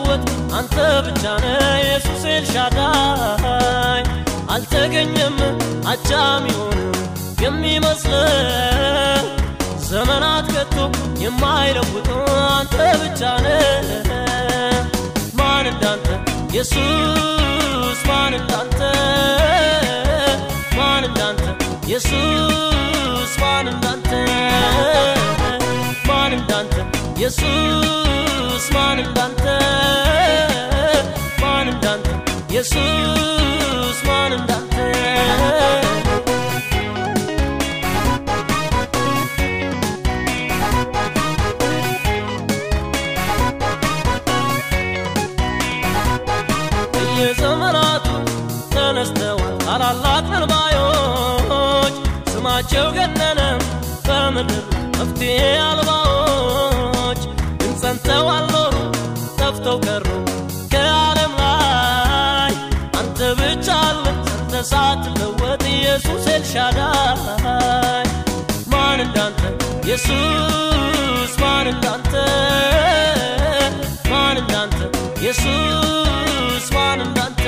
የምትለወጥ አንተ ብቻ ነህ ኢየሱስ ኤልሻዳይ አልተገኘም አቻም ይሆን የሚመስል ዘመናት ከቶ የማይለውጥ አንተ ብቻ ነህ ማን እንዳንተ ኢየሱስ ማን እንዳንተ ማን እንዳንተ ኢየሱስ ማን እንዳንተ ማን እንዳንተ ኢየሱስ ማን እንዳንተ ማን እንዳንተ ኢየሱስ ማን እንዳንተ በየዘመናቱ ተነስተዋል ታላላቅ ነባዮች ስማቸው ገነነ በምድር መፍትሄ አልባዎች ግን ጸንተው አልኖሩ ጠፍተው ቀሩ ከዓለም ላይ አንተ ብቻ አለ ጸንተ ሳትለወጥ ኢየሱስ ኤልሻዳይ ማን እንዳንተ ኢየሱስ ማን እንዳንተ ማን እንዳንተ ኢየሱስ ማን እንዳንተ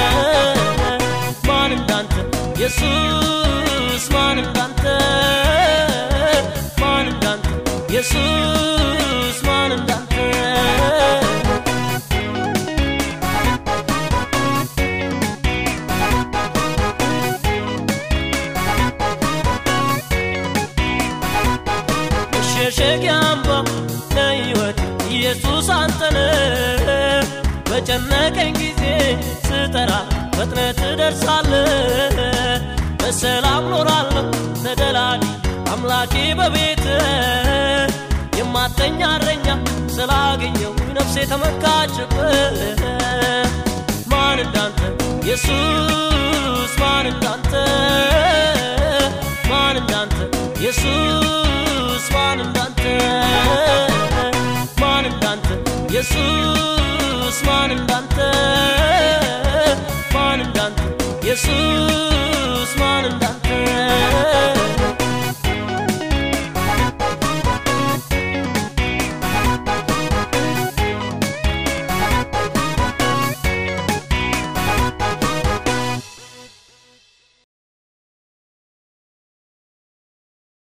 ማን እንዳንተ ኢየሱስ ማን እንዳንተ ማን እንዳንተ ኢየሱስ ማን እንዳንተ መሸሸጊያ አምባ ለሕይወት ኢየሱስ አንተነ በጨነቀኝ ጊዜ ስጠራ ፈጥነ ትደርሳለ በሰላም ኖራለሁ ተደላዲ አምላኬ በቤት የማተኛ እረኛ ስላገኘው ነፍሴ ተመካችበት ማን እንዳንተ ኢየሱስ ማን እንዳንተ ማን እንዳንተ ኢየሱስ ማን እንዳንተ ማን እንዳንተ ኢየሱስ ማን እንዳንተ ማን እንዳንተ ኢየሱስ ማን እንዳንተ